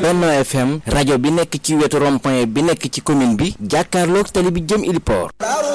Benno FM rajo bi nekk ci wetu rond-point bi nekk ci commune bi jàkkaarloog tali bi jëm Iliport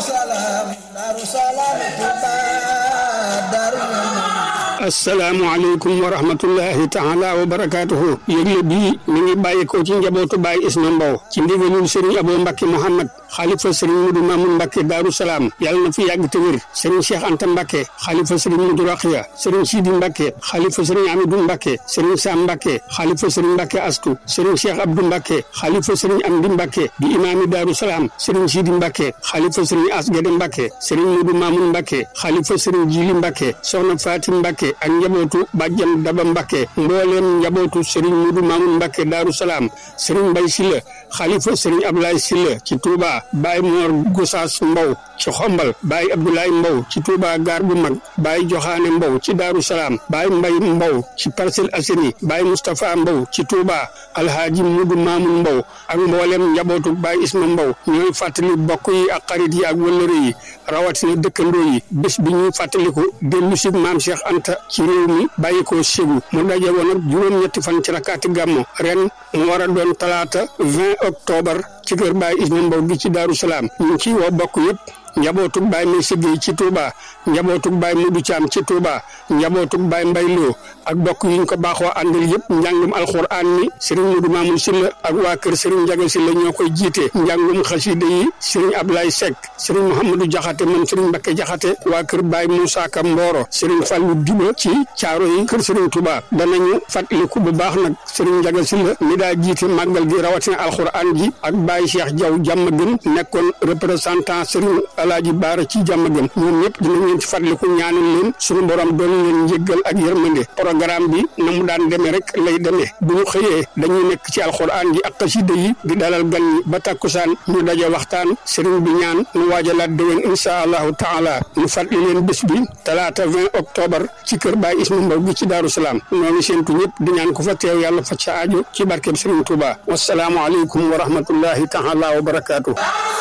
asalaamaaleykum wa rahmatullahi taala wa barakaatuhu yëgle bii mi ngi bàyyi ko ci njabootu Baye Isma Mbow ci ndigalul Serigne Abo Mbacke Mouhamad xaalifa Serigne Mudu Mamun Mbacke Daaru Salaam yàlla na fi yàgg te wér Serigne Cheikh Anta Mbacke xaalifa Serigne Mudu Raxiya Serigne Sidi Mbacke xaalifa Serigne Amidou Mbacke Serigne Sam Mbacke xaalifa Serigne Mbacke Astu Serigne Cheikh Abdou Mbacke xaalifa Serigne Amdi Mbacke di imaami Daaru Salaam Serigne Sidi Mbacke xaalifa Serigne Asgede Mbacke Serigne Mudu Mamun Mbacke xaalifa Serigne Jili Mbacke Soxna Fatim Mbacke ak njabootu bàjjan Daba Mbacke mbooleem njabootu Serigne Mudu Mamun Mbacke Daaru Salaam Serigne Mbay Silla xalifa Serigne Ablaye Silla ci Touba Baye Mor Gosaas Mbow ci Xombal Baye Abdoulaye Mbow ci Touba gaar bu mag Baye Joxaane Mbow ci Daaru Salaam Baye Mbay Mbow ci Parcelles Assainies Baye Moustapha Mbow ci Touba Alhaaji Mudu Mamun Mbow ak mboolem njabootu Baye Isma Mbow ñooy fàttali bokk yi ak xarit yi ak wëllëre yi rawatina dëkkandoo yi bés bi ñuy fàttaliku dellu si maam Cheikh Anta ci réew mi bàyyi ko Ségu mu daje woon ak juróom-ñetti fan ci rakkaati gàmmo ren mu war a doon talaata 20 octobre ci kër Baye Isma Mbow gi ci Daaru Salaam ñu ngi ciy woo bokk yëpp njabootug Baye May Siggéey ci Touba njabootug Baye Mudu Caam ci Touba njabootug Baye Mbay Loo ak bokk yi ñu ko baaxoo àndal yëpp njàngum alxuraan mi Serigne Mudu Maamun Silla ak waa kër Serigne Njaga Silla ñoo koy jiite njàngum xasida yi Serigne Ablaye Seck Serigne Mouhamadou Jaxate man Serigne Mbakke Jaxate waa kër Baye Moussa Ka Mboro Serigne Fallou Diba ci caaro yi kër Serigne Touba danañu fàttaliku bu baax nag Serigne Njaga Silla mi daa jiite màggal gi rawatina alxuraan ji ak Baye Cheikh Diaw jàmm gën nekkoon représentant Serigne Alaaji Baara ci jàmm gën ñoom ñëpp dinañ leen ci fàttaliku ñaanal leen suñu borom doon leen njéggal ak yërmande programme bi na mu daan demee rek lay demee bu ñu xëyee dañuy nekk ci alxuraan ji ak xasida yi di dalal gan ñi ba takkusaan ñu daje waxtaan sëriñ bi ñaan ñu waajalaat déwén insha allahu taala ñu fàttali leen bés bi talaata 20 octobre ci kër Baay Isma Mbow gi ci Daaru Salaam ñoo ngi séentu ñëpp di ñaan ko fa teew yàlla fa ca aajo ci barkeb sëriñ Touba wasalaamu aleykum wa rahmatullahi taala wa barakaatu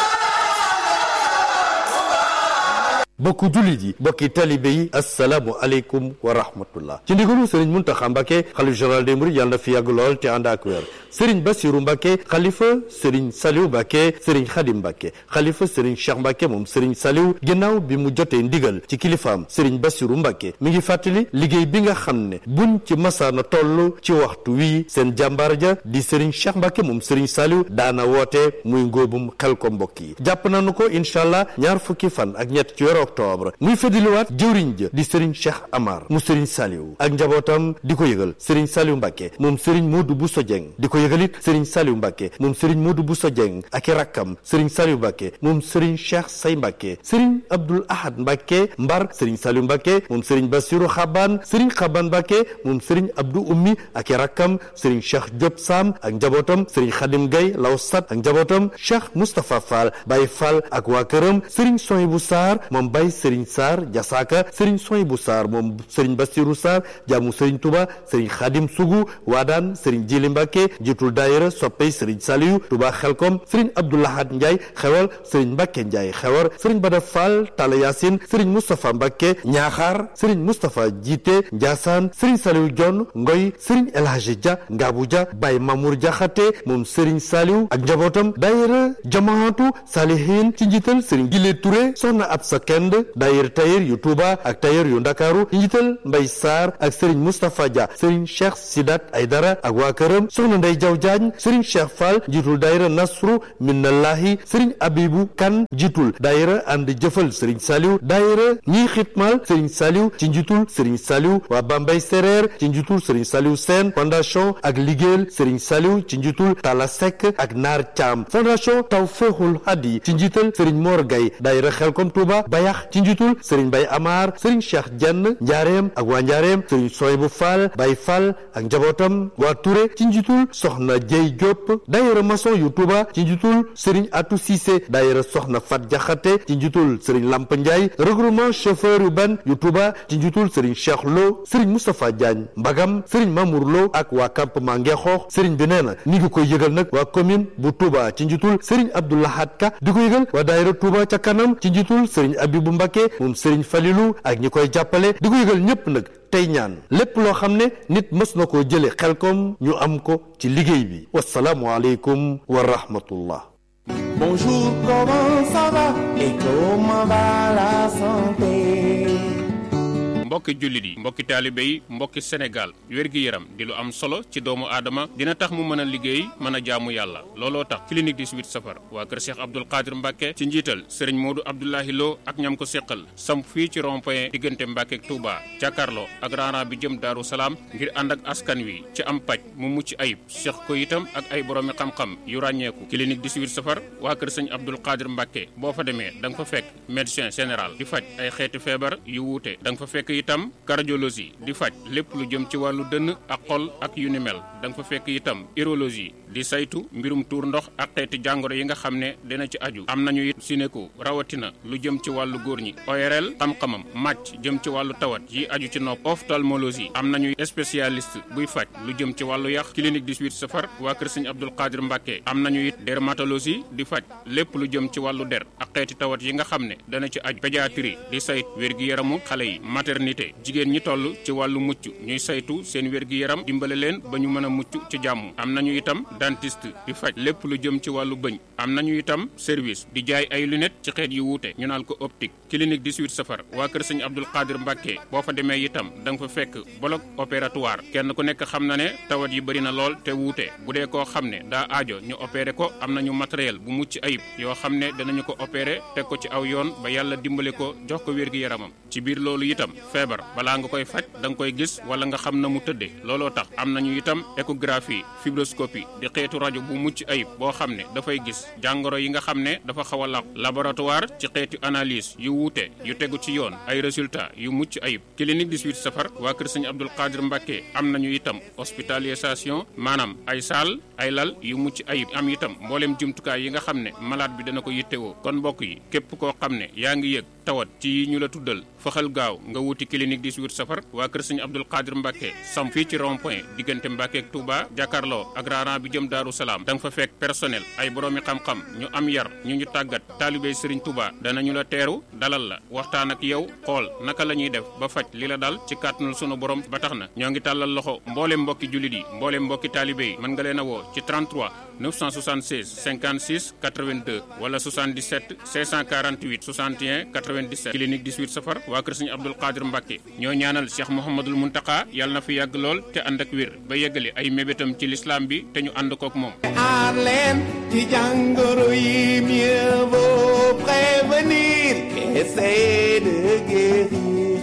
bokku jullit yi bokki talibe yi assalaamu aleykum wa rahmatullah ci ndigalu sëriñ Muntaxa Mbàkke xalif général des mourides yàlla na fi yàgg lool te ànd ak wér sëriñ Basiru Mbàkke xalifa sëriñ Saliw Mbàkke sëriñ Xadim Mbàkke xalifa sëriñ Cheikh Mbàkke moom sëriñ Saliw ginnaaw bi mu jotee ndigal ci kilifaam sëriñ Basiru Mbàkke mi ngi fàttali liggéey bi nga xam ne buñ ci masaana toll ci waxtu wii seen jàmbaar ja di sëriñ Cheikh Mbàkke moom sëriñ Saliw daana woote muy ngóobum xel ko mbokk yi jàpp nañu ko incha allah ñaar fukki fan ak ñett ci weeru octobre muy feddiliwaat jëwriñ ja di sëriñ Cheikh Amar mu sëriñ Saliou ak njabootam di ko yëgal sëriñ Saliou Mbacke moom sëriñ Modou Bousso Dieng di ko yëgal it sëriñ Saliou Mbacke moom sëriñ Modou Bousso Dieng ak i rakkam sëriñ Saliou Mbacke moom sëriñ Cheikh Say Mbacke sëriñ Abdoul Ahad Mbacke Mbar sëriñ Saliou Mbacke moom sëriñ Bassirou Xaban sëriñ Xaban Mbacke moom sëriñ Abdou Ummi ak i rakkam sëriñ Cheikh Diop Sam ak njabootam sëriñ Khadim Gaye Lawsat ak njabootam Cheikh Moustapha Fall Baye Fall ak waa këram sëriñ Sohibou Sarr moom Baye sëriñ Sarr Jasaaka sëriñ Sohibou Sarr moom sëriñ Bassirou Sarr jaamu sëriñ Touba sëriñ Khadim Sougou Waadaan sëriñ Jili Mbacke jiitul daayira soppey sëriñ Saliou Touba Xelkom sëriñ Abdoulahat Ndiaye xewal sëriñ Mbacke Ndiaye xewar sëriñ Bada Fall Talla Yacine sëriñ Moustapha Mbacke Ñaaxaar sëriñ Moustapha Jiite Ndiassane sëriñ Saliou Dione Ngoy sëriñ El Hadji Dia Ngabou Dia Baye Mamour Diakhaté moom sëriñ Saliou ak njabootam daayira jamaatu Salihin ci njiital sëriñ Gile Touré soxna Absa Kend daayira tailleur yu Touba ak tailleur yu Ndakaaru ci njiital Mbay Sarr ak sëriñ Moustapha Dia sëriñ Cheikh Sidat Aydara ak waa këram soxna Ndey Jaw Jaañ sëriñ Cheikh Fall njiitul daayira Nasru Minallahi sëriñ Abibu Kan njiitul daayira ànd jëfal sëriñ Saliou daayira ñiy xitmal sëriñ Saliou ci njiitul sëriñ Saliou waa Bambay Sereer ci njiitul sëriñ Saliou Sène fondation ak liggéeyal sëriñ Saliou ci njiitul Tala Seck ak Naar Caam fondation Tawfeexul Hadi ci njiital sëriñ Mor Gay daayira Xelkom Touba Bayax ci njiitul sëriñ Bay Amar sëriñ Cheikh Jenn Njaareem ak waa Njaareem sëriñ Soybu Fall Bay Fall ak njabootam waa Touré ci njiitul soxna Jey Diop daayira maçon yu Touba ci njiitul sëriñ Atou Cissé daayira soxna Fat Jaxate ci njiitul sëriñ Lamp Ndiaye regroupement chauffeur yu ban yu Touba ci njiitul sëriñ Cheikh Lo sëriñ Moustapha Diagne Mbagam sëriñ Mamour Lo ak waa campement Ngeexoox sëriñ bi nee na ni ngi koy yëgal nag waa commune bu Touba ci njiitul sëriñ Abdoulahat Ka di ko yëgal waa daayira Touba ca kanam ci njiitul sëriñ Abibu Mbacke moom sëriñ Falilu ak ñi koy jàppale di ko yëgal ñëpp nag tey ñaan lépp loo xam ne nit mës na koo jële xelkom ñu am ko ci liggéey bi wasalaamu aleykum wa rahmatullah Bonjour, comment ça va et comment va la santé mbokki jullit yi mbokki taalibe yi mbokki Sénégal wér-gi-yaram di lu am solo ci doomu aadama dina tax mu mën a liggéey mën a jaamu yàlla looloo tax clinique 18 safar waa kër Cheikh Abdoul Qadir Mbacke ci njiital sëriñ Modou Abdoulahi Lo ak ñam ko séqal samp fii ci rond-point diggante Mbacke ak Touba jàkkaarloo ak raana bi jëm Daaru Salaam ngir ànd ak askan wi ci am paj mu mucc ayib seq ko itam ak ay boroomi xam-xam yu ràññeeku clinique 18 safar waa kër sëñ Abdoul Qadir Mbacke boo fa demee da nga fa fekk médecin général di faj ay xeeti feebar yu wuute da nga fa fekk itam cardiologie di faj lépp lu jëm ci wàllu dënn ak xol ak yu ni mel da nga fa fekk itam urologie di saytu mbirum tuur ndox ak xeeti jàngoro yi nga xam ne dina ci aju am nañu it sinéko rawatina lu jëm ci wàllu góor ñi ORL xam-xamam màcc jëm ci wàllu tawat yi aju ci nopp ophtalmologie am nañu spécialiste buy faj lu jëm ci wàllu yax clinique 18 safar waa kër sëñ Abdoul Qadir Mbacke am nañu it dermatologie di faj lépp lu jëm ci wàllu der ak xeeti tawat yi nga xam ne dana ci aju pédiatrie di sayt wér-gi-yaramu xale yi maternité jigéen ñi toll ci wàllu mucc ñuy saytu seen wér-gi-yaram dimbale leen ba ñu mën a mucc ci jàmm am nañu itam dentiste di faj lépp lu jëm ci wàllu bëñ am nañu itam service di jaay ay lunettes ci xeet yu wuute ñu naan ko optique clinique 18 safar waa kër sëñ Abdoul Qadir Mbacke boo fa demee itam da nga fa fekk bloc opératoire kenn ku nekk xam na ne tawat yi bëri na lool te wuute bu dee koo xam ne daa aajo ñu opéré ko am nañu matériel bu mucc ayib yoo xam ne danañu ko opéré teg ko ci aw yoon ba yàlla dimbale ko jox ko wér-gi-yaramam ci biir loolu itam feebar balaa nga koy faj da nga koy gis wala nga xam na mu tëddee looloo tax am nañu itam échographie fibroscopie di xeetu rajo bu mucc ayib boo xam ne dafay gis jàngoro yi nga xam ne dafa xaw a laq laboratoire ci xeetu analyse yu wuute yu tegu ci yoon ay résultats yu mucc ayib clinique 18 safar waa kër sëñ Abdoul Qadir Mbacke am nañu itam hospitalisation maanaam ay saal ay lal yu mucc ayib am itam mbooleem jumtukaay yi nga xam ne malade bi dana ko yittewoo kon mbokk yi képp koo xam ne yaa ngi yëg tawat ci yi ñu la tuddal faxal gaaw nga wuti clinique 18 safar waa kër sëñ Abdoul Qadir Mbacke sam fii ci rond point diggante Mbacke ak Touba jàkkaarloo ak raaraan bi jëm Daaru Salaam da nga fa fekk personnel ay boroomi xam-xam ñu am yar ñu ñu tàggat taalibey Serigne Touba danañu la teeru dalal la waxtaan ak yow xool naka la ñuy def ba faj li la dal ci kàttanul sunu borom ba tax na ñoo ngi tàllal loxo mbooleem mbokki jullit yi mbooleem mbokki taalibe yi mën nga leen a woo ci 33 976 56 82 wala 77 648 61 97 clinique 18 safar waa kër sëñ Abdoul Qadir Mbacke ñoo ñaanal Cheikh Mouhamadul Muntaka yàlla na fi yàgg lool te ànd ak wér ba yeggali ay mébétam ci lislaam bi te ñu ànd kook moom aar leen ci jàngoro yi mieux vaut prévenir qu'essayer de guérir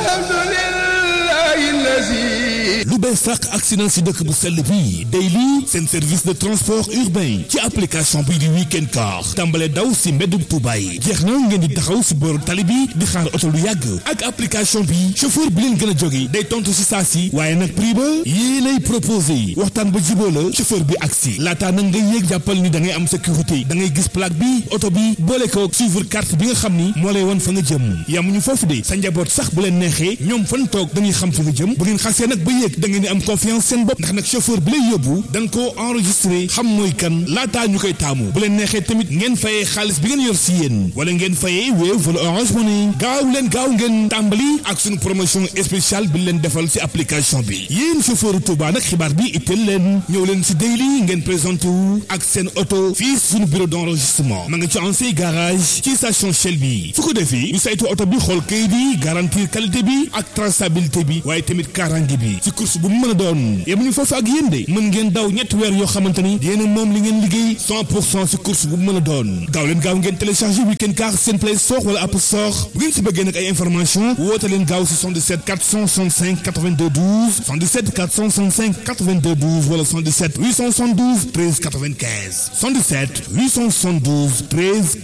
alhamdulillahi lazi lu bees sàq accident si dëkk bu sell bi Daily seen service de transport urbain ci application bii di weekend car tàmbale daw si mbeddum Tuuba yi jeex na ngeen di taxaw si booru tali bi di xaar oto lu yàgg ak application bi chauffeur bi leen gën a jóge day tontu si saa si waaye nag prix ba yii lay proposé waxtaan ba jiboo la chauffeur bi agsi laataa nag ngay yéeg jàppal ni da ngay am sécurité da ngay gis plaque bi oto bi boole ko suivre carte bi nga xam ni moo lay won fa nga jëm yamuñu foofu de sa njaboot sax bu leen neexee ñoom fan toog dañuy xam fa nga jëm bu ngeen xasee nag ba yéeg da ngeen di am confiance seen bopp ndax nag chauffeur bi lay yóbbu da nga koo enregistré xam mooy kan laataa ñu koy taamu bu leen neexee tamit ngeen fayee xaalis bi ngeen yor si yéen wala ngeen fayee Wave wala Orange Money gaaw leen gaaw ngeen tàmbali ak suñu promotion spéciale bi leen defal si application bi yéen chauffeur Touba nag xibaar bi itteel leen ñëw leen si Daily ngeen présenté wu ak seen oto fii suñu bureau d'enregistrement ma nga ci ancien garage ci station Shell bi su ko defee ñu saytu oto bi xool kayit yi garantir qualité bi ak traçabilité bi waaye tamit kaaraange bi si course bu mu mën a doon yemuñu foofu ak yéen de mën ngeen daw ñetti weer yoo xamante ni yéen a moom li ngeen liggéey 100 pour cent si course bu mu mën a doon gaaw leen gaaw ngeen téléchargé weekend car seen play store wala app store bu ngeen si bëggee nag ay information woote leen gaaw si 77 465 82 12 77 465 82 12 wala 77 872 13 95 77 872 13